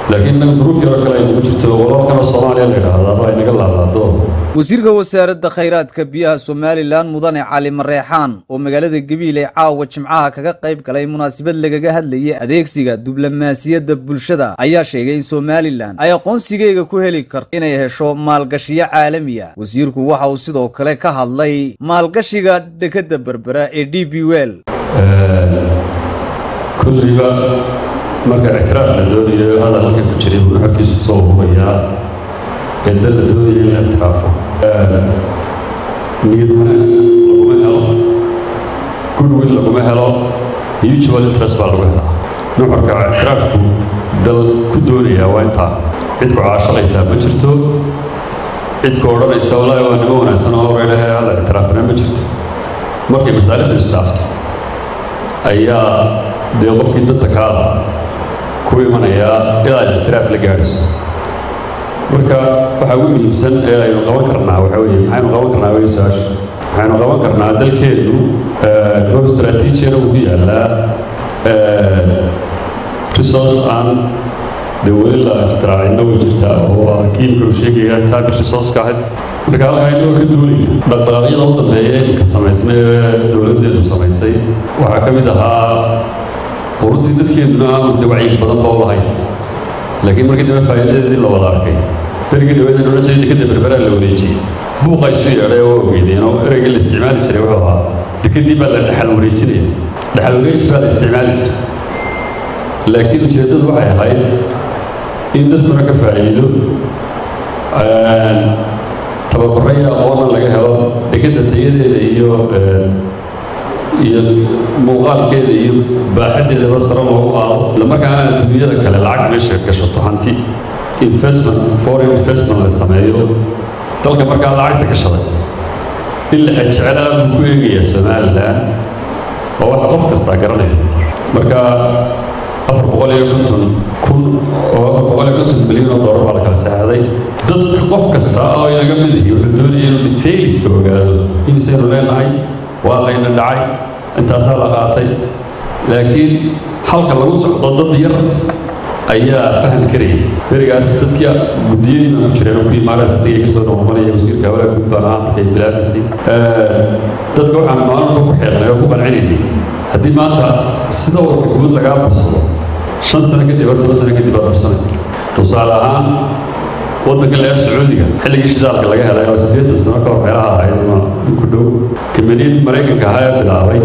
laakiin innaga duruuf yaroo kale aynagu jirto walaalkana soomaaliya la yidhaahdaaba aynaga laalaado wasiirka wasaaradda khayraadka biyaha somalilan mudane cali mareexaan oo magaalada gabiile caawa jimcaha kaga qayb galay munaasabad lagaga hadlayay adeegsiga diblomaasiyadda bulshada ayaa sheegay in somalilan ay aqoonsigeega ku heli karto inay hesho maalgashiyo caalamiya wasiirku waxa uu sidoo kale ka hadlay maalgashiga dekadda berbera ee d b wel kulliba marka ictiraaf la doonayo hadal halkan ku jiray buu xogkiisu kusoo hubayaa ee dal la doonaya in la ictiraafo niyad wanaag laguma helo goodwill laguma helo mutual interest baa lagu helaa nuxurka ictiraafku dal ku doonayaa waa intaa cid ku caashaqaysaa ma jirto cid ku odhanaysa walaahi waa nimo wanaagsan oo weydhahe hala ictiraafna ma jirto markay masaalixdu isdhaafto ayaa dee qofkii dadka kaada ku imanayaa ilaa ay ictiraaf la gaadhayso marka waxaa ugu muhiimsan ee aynu qaban karnaa waxaa weeye maxaynu qaban karnaa wey su-aasha waxaynu qaban karnaa dalkeennu goob istaraatiijiyana uu ku yaallaa resource aan dee weli la ikhtiraacina way jirtaa oo kiimka uu sheegaya taabir resourceka ahayd marka halkaa inagoo ka duulaya dhaqdhaqaaqyada u dambeeya iminka samaysmay ee dowladdeedu samaysay waxaa ka mid ahaa ururtii dadkeennuna aanu de wacyi badan ba u lahayn laakiin markii dambe faa'iidadeedii la wada arkay berigii dhaweed aan odhan jiray dekadda berberaa la wareejiyey buuqa isu yeedhay oo ogeydeen oo ereygii la isticmaali jiray wuxuu ahaa dekadii baa la dhexal wareejinaya dhexal wareejis baa la isticmaali jiray laakiin ujeeddadu waxay ahayd in dadkuna ka faa'iido tababaro iyo aqoonna laga helo dekadda tayadeeda iyo iyo muuqaalkeeda iyo baaxaddeedaba sare loogu qaado islamarkaana adduunyada kale lacag meesha gashato hanti investment foreign investment la sameeyo dalka markaa lacagta gashaday in la jeclaa buu ku eegayaa somalilan oo waxa qof kastaa garanaya marka afar boqol iyo konton kun oo afar boqol iyo konton milyan oo doolar baa la kala saxaaday dadka qof kasta oo inaga mid ihi wuxuu doonaya inuu detailska ogaado imisaynu leenahay waa layna dhacay intaasaa la qaatay laakiin halka lagu socdo dad yar ayaa faham karayay berigaas dadkii guddiyadii baan ku jireen oo ku imaaraadka tagay kasoo noqonaya wasiirka hawlaha guud baan ahaa markay bilaabaysay dadka waxaan maalin ku xeeqnay oo ku qancinaynay haddii maanta sida warka guud lagaa bursado shan sano kadib or toban sano kadib aad bursanaysa tusaale ahaan waddanka laga sacuudiga xilligii shidaalka laga helay oo siddeetan sano ka hor meelaha ahayd ama ku dhow kamaniyad maraykanka ahaa ee bilaabay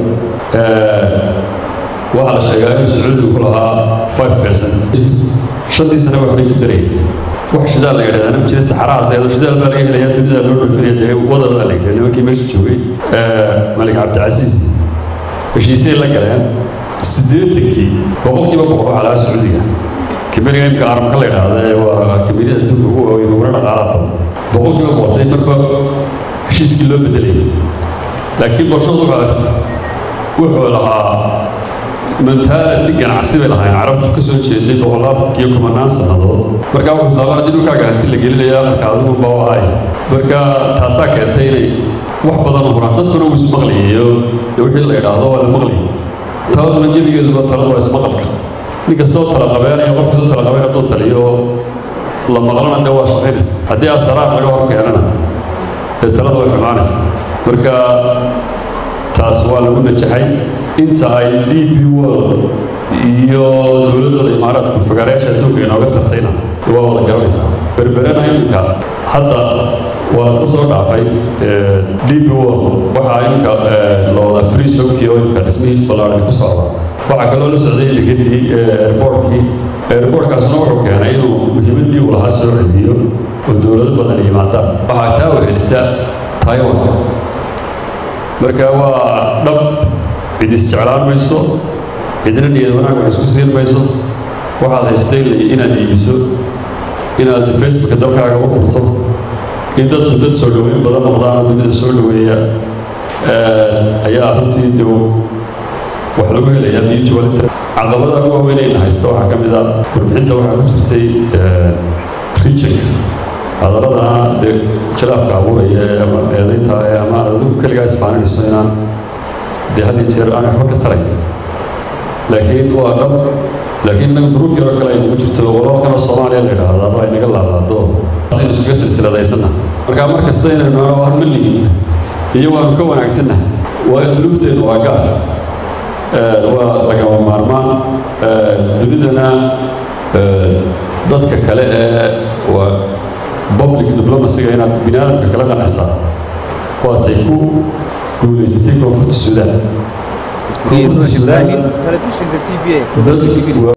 waxaa la sheegaa inuu sacuudigu ku lahaa five percent shantii sano waxbay ku darayeen wax shidaal la yidhahdaa ma jira saxarahaas ayadoo shidaal baa laga helayaa dunida loo dhoofinaya dee wada baa la yidhahdaa nimankii meesha joogay malik cabdicasiis heshiisay la galeen siddeetankii boqolkiiba boqol waxaa lahaa sacuudiga kamaniga imka aramka la yidhaahda ee waa kamaniyada adduunka ugu waaweyn uguna dhaqaalaha badan boqolkiiba boqolsay marba heshiiskii loo bedelayay laakiin qorshadu wuxuu lahaa mentality ganacsi bay lahayn carabtu ka soo jeeday boqolaadkiyo kumanaan sannadood markaa wuxuu islaamar haddii dhulkaaga hanti la gelinaya aqalka adigu baa ahay marka taasaa keentay inay wax badan u huraan dadkuna wuu ismaqlayayo wixii la yidhaahdo waa la maqlayay taladuna gebigeeduba taladu waa ismaqalka nin kastoo tala qabeenaya qof kastoo tala qabeen hadduu taliyo la maqlana dee waa shaqaynaysa haddii asaraar laga hor keenana dee talada way xumaanaysa marka taas waa lagu najaxay inta ay d b world iyo dowladdooda imaaraadku fagaareyaasha adduunka inooga tartayna waa wada garanaysaa berberena iminka hadda waa isla soo dhaafay d b world waxaa iminka la wada free soki oo iminka dhismihii ballaarni ku socda waxaa kaloo la socday dekedii airbortkii airbortkaasna wuxuu keenay inuu muhiimaddii uu lahaa soo celiyo oo dowlado badan yimaadaan waxaa taa wehelisa taiwan marka waa dhab cid isjeclaan mayso cidna niyad wanaag wax isku siin mayso waxaad haystay inaad iibiso inaad facebooka dalkaaga u furto in dadku dad soo dhoweyn badan noqdaan dunida soo dhoweeya ayaa runtii de wax lagu helayaa mutual interest caqabada ugu waaweynayna haysta waxaa ka mid a warbixinta waxaa ku jirtay regionka hadaladana dee khilaafka abuuraya ama eedaynta ama adigu keligaa isfaaninayso inaan dee had iyo jeer aan waxba ka taray laakiin waa dhab laakiin inaga duruuf yaroo kale aynagu jirto walaalkana soomaaliya la yidhaahdaaba aynaga laalaado aynu iskaga silsiladaysanna marka mar kasta inaynu war ma lihin iyo waanu ka wanaagsanna waa duruufteennu waa gaar waa lagama maarmaan dunidana dadka kale ee waa public diplomacyga inaad bini aadamka kala qanacsaa waatay ku guulaysatay koonfurta suudaan ibrahim telefishinka c b a